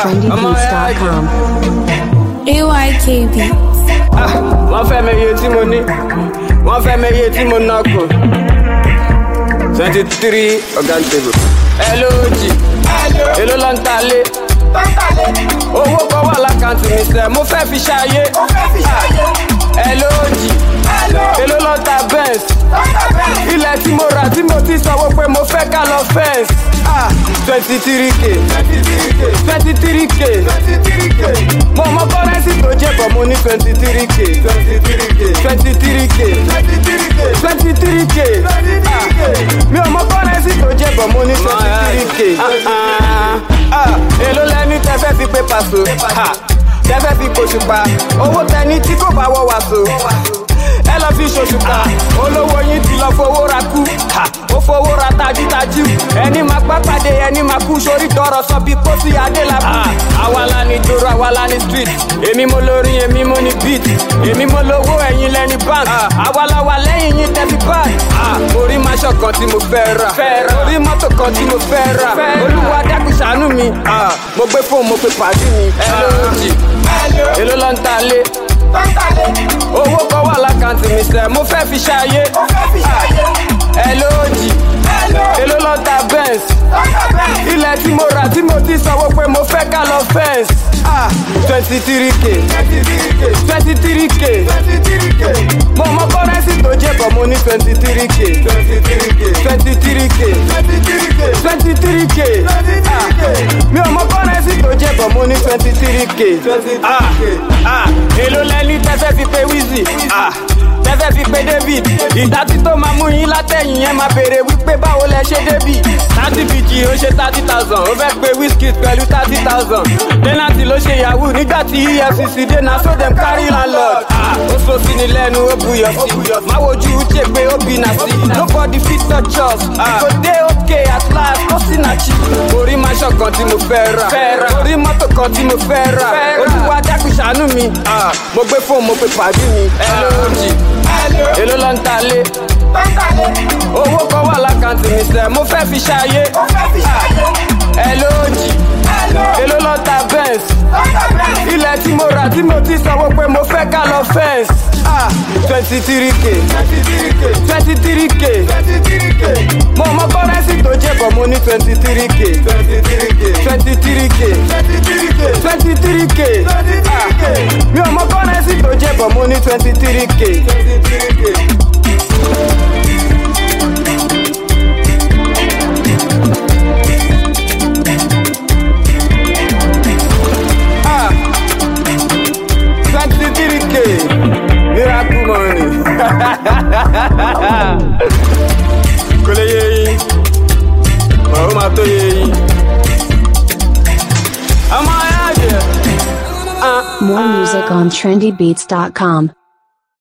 trendybeats.com. AYKB. wọ́n fẹ́ mi iye tí mo ní wọ́n fẹ́ mi iye tí mo ná kù twenty three organ table hello jì èló ló ń ta lé owó kan wà lákàntì mi sẹ́ mo fẹ́ fi ṣayé hello jì èló ló ń ta benz ilẹ̀ tí mo rà tí mo ti sanwó pé mo fẹ́ ká lọ fẹ́ǹsì twenty three k twenty three k mo mọ kọ́rẹ́nsì tó jẹ́ bọ̀ mo ní twenty three k twenty three k twenty three k mi ò mọ kọ́rẹ́nsì tó jẹ́ bọ̀ mo ní twenty three k èló lẹ́ni tẹ́fẹ́ fi pé pàṣọ tẹ́fẹ́ fi pòṣùpá owó tẹni tí kò bá wọ wàṣọ ẹ lọ fi ṣòṣùpá olówó yín ti lọ fowó ra kú ó fowó ra tajútajú ẹni máa pápádé ẹni máa kú sórí tọrọ sọ bí pósí adélábù. àwa la ní dòrò àwa la ní street èmi mo lórí èmi mo ní beat èmi mo lówó ẹ̀yin lẹ́ni bank àwa la wà lẹ́yìn yín tẹ́bí báyìí. orí maṣọ kan tí mo fẹ́ rà orí mọ́tò kan tí mo fẹ́ rà olúwa dákun ṣàánú mi mo gbé fóònù mo pe pàdé mi ẹ lóòjì èló ló ń ta lé owó kan wà lákàntì mi sẹ mo fẹ́ fi ṣayé ẹ lóòjì èló ló ta benz ilẹ̀ tí mo rà tí mo ti sanwó pé mo fẹ́ ká lọ fẹ́ǹsì twenty three k twenty three k mo mọ kọ́rẹ́nsì tó jẹ́ bọ̀ mo ní twenty three k twenty three k twenty three k mi ò mọ kọ́rẹ́nsì tó jẹ́ bọ̀ mo ní twenty three k èló lẹ́ni tẹ́fẹ́ fi pé wizzy tẹ́fẹ́ fi pé david ìdátí tó máa mú yín látẹ̀yìn yẹn máa béèrè wípé báwo lẹ ṣe débì thirty bg ó ṣe thirty thousand ó fẹ́ pé wizkid pẹ̀lú thirty thousand denati ló ṣe yahoo nígbà tí efcc dé na so dem carry landlord ó so sí ni lẹ́nu ó buyọ̀ sí má wojú uche pé ó bí na sí nobody fit touch us kò dé òkè at last ó sì na chi orí maṣọ kan tí mo fẹ́ rà orí mọ́tò kan tí mo fẹ́ rà olúwa dákun ṣàánú mi mo gbé fóònù mo pe pàdé mi ẹ lóòjì èló ló ń ta lé owó kan wà lákàntì mi sẹ mo fẹ́ fi ṣayé ẹ lóòjì èló ló ń ta benz ilẹ̀ tí mo rà tí mo ti sanwó pé mo fẹ́ ká lọ fẹ́ǹsì twenty three k twenty three k mo mọ kọ́rẹ́nsì tó jẹ́ bọ̀ mo ní twenty three k twenty three k twenty three k mi ò mọ kọ́rẹ́nsì tó jẹ́ bọ̀ mo ní twenty three k. twenty three k miracle money kò lè yé yín ọ̀rọ̀ máa tó yé yín. ọmọ ayé àjẹ́. More music on trendybeats.com.